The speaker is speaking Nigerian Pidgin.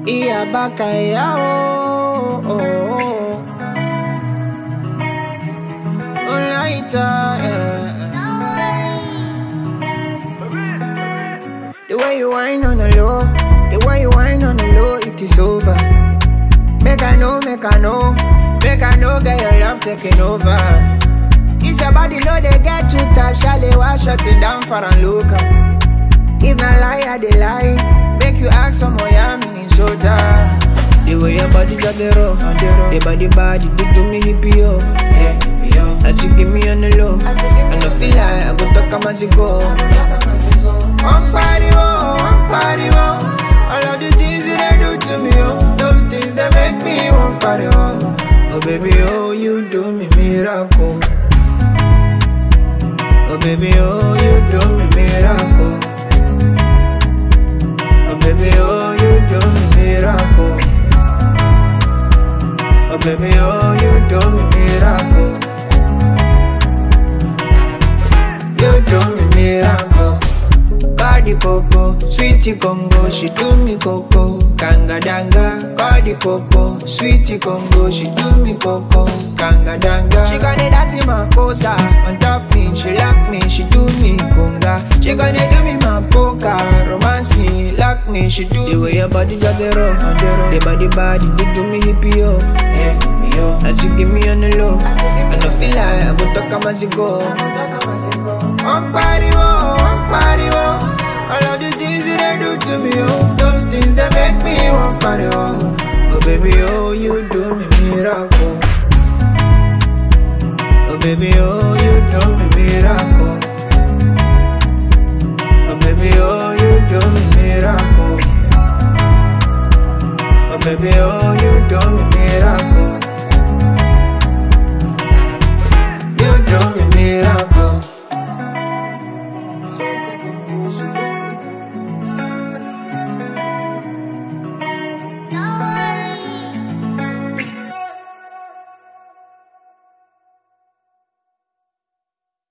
Iya baka ya oh, oh, oh. Olaita, yeah. The way you whine on the low, the way you whine on the low, it is over. Make I know, make I know, make I know, get your love taking over. It's your body low, they get you type, shall they wash shut it down for a look. If not lie, I they lie, make you ask some more, yeah, meaning shoulder. The way your body got the roll, on the roll, the body body, do to me hippie yo, yeah, hippie yo. As you give me on the low, I don't feel like I go talk as you go. One party, oh, one party, oh. All of the things you they do to me, oh. Those things that make me one party, oh. Oh, baby, oh, you do me miracle. Oh, baby, oh, you do me miracle. Oh, baby, oh, you do me miracle. Oh, baby, oh, you do me miracle. You do me miracle. Cardi Popo, sweetie Congo, she do me coco. Kanga danga, Cardi Popo, sweetie Congo, she do me coco. Kanga danga, she gonna dance in my cosa. On top me, she lock me, she do me conga. She gonna do me my poker, romance me, lock me, she do. The way your body just the roll, on the roll. The body body, do do me hippie yo, yeah hippie yo. As you give me on the low, I don't feel like I go talk as you go. One party, oh, one party, oh. All of the things you they do to me, oh. Those things that make me one party, oh. Oh, baby, oh, you do me miracle. Oh, baby, oh, you do me miracle. Oh, baby, oh, you do me miracle. Oh, baby, oh, you do me miracle. You do me miracle. So take a